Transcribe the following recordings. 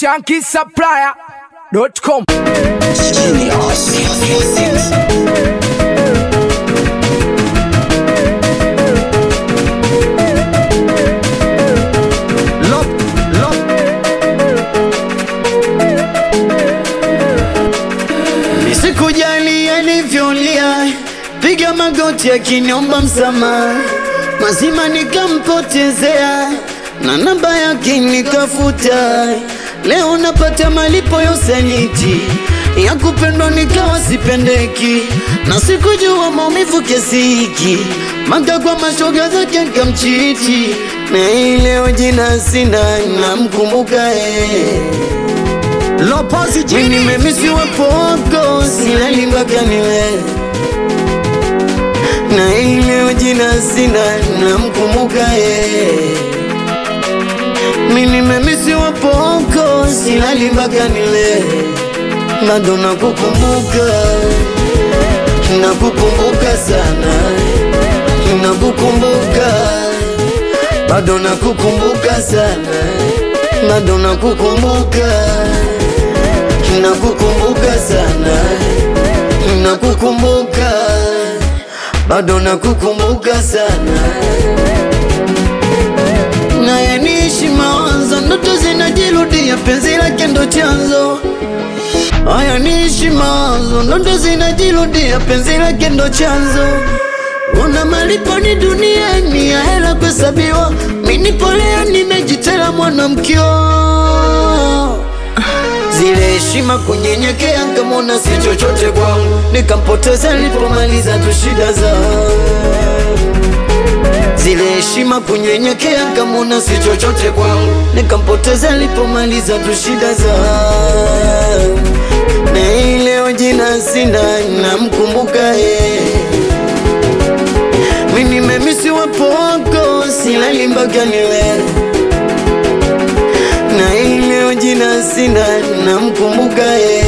shankisupplier.com. Lop, lop. Nisikujali alivyolia, piga magoti akiniomba msamaha, mazima nikampotezea na namba yake nikafuta. Leo napata malipo ya usaliti ya kupendwa nikawa sipendeki, na sikujua maumivu kiasi hiki, maka kwa mashoga zake nikamchiti, na hii leo jina sina, namkumbuka eh. Mimi nimemisiwa poko silali mpaka niwe na ile jina sina namkumbuka ye Mimi nimemisiwa poko silali mpaka niwe bado nakukumbuka nakukumbuka sana nakukumbuka bado nakukumbuka sana bado nakukumbuka nakukumbuka sana nakukumbuka bado nakukumbuka sana naye niishi mawazo ndoto zinajirudia penzi lake ndo chanzo haya niishi mawazo ndoto zinajirudia penzi lake ndo chanzo Una malipo ni duniani ya hela kuhesabiwa, minipolea nimejitela mwanamkio zile heshima kunyenyekea, nkamwona si chochote kwangu, nikampoteza nilipomaliza tu shida za zile heshima kunyenyekea, nkamwona si chochote kwangu, nikampoteza nilipomaliza tu shida za na hii leo jina sina, namkumbuka yeye mimi nimemisiwa poko, silali mpaka niwe na ile jina sina, namkumbuka ye.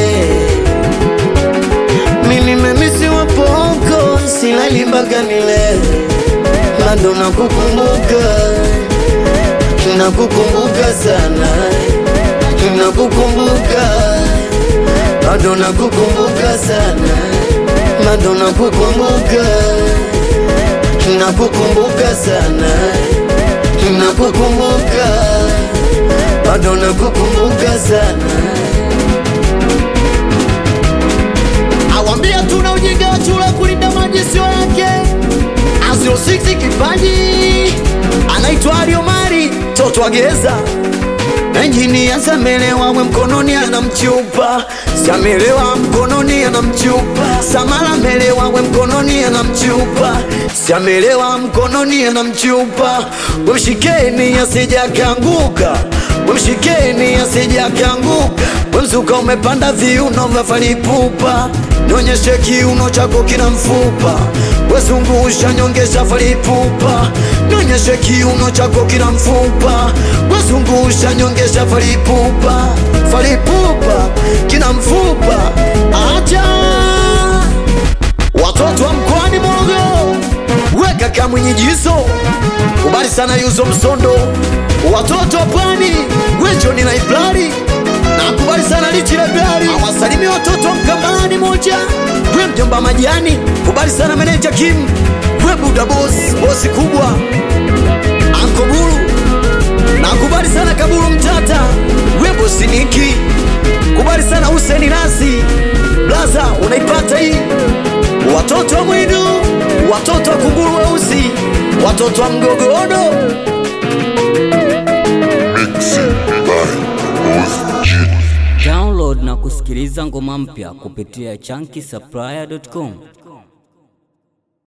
Mimi nimemisiwa poko, silali mpaka nile, bado nakukumbuka, nakukumbuka sana, nakukumbuka, bado nakukumbuka sana, bado nakukumbuka, nakukumbuka sana, nakukumbuka bado nakukumbuka sana. Awambia tuna ujinga wa chura kulinda maji sio yake. Azio 6 kipaji anaitwa Aliomari toto wa Geza Enjinia samelewa we mkononi anamchupa Samelewa mkononi anamchupa Samala melewa we mkononi anamchupa Samelewa mkononi anamchupa Wemshikeni asija kanguka Wemshikeni asija kanguka Wemzuka umepanda viuno vya falipupa Nionyeshe kiuno chako kina mfupa Wezungusha nyongesha falipupa Nionyeshe kiuno chako kina mfupa Wezungusha nyongesha falipupa Falipupa kina mfupa Acha Watoto wa mkoani Morogoro Weka kamwenye jiso Kubali sana yuzo msondo Watoto wa pwani Wejoni na iblari Nakubali sana lichi leblari Awasalimi watoto wa mkambani moja We mjomba majani Kubali sana meneja Kim We buda boss Bosi kubwa Anko Bulu Nakubali sana Kabulu Mtata We bosi Niki Kubali sana Huseni Nasi Blaza unaipata hii Watoto wa Mwidu Watoto wa Kunguru Weusi Watoto wa Mgogodo Download na kusikiliza ngoma mpya kupitia chunky supplier.com.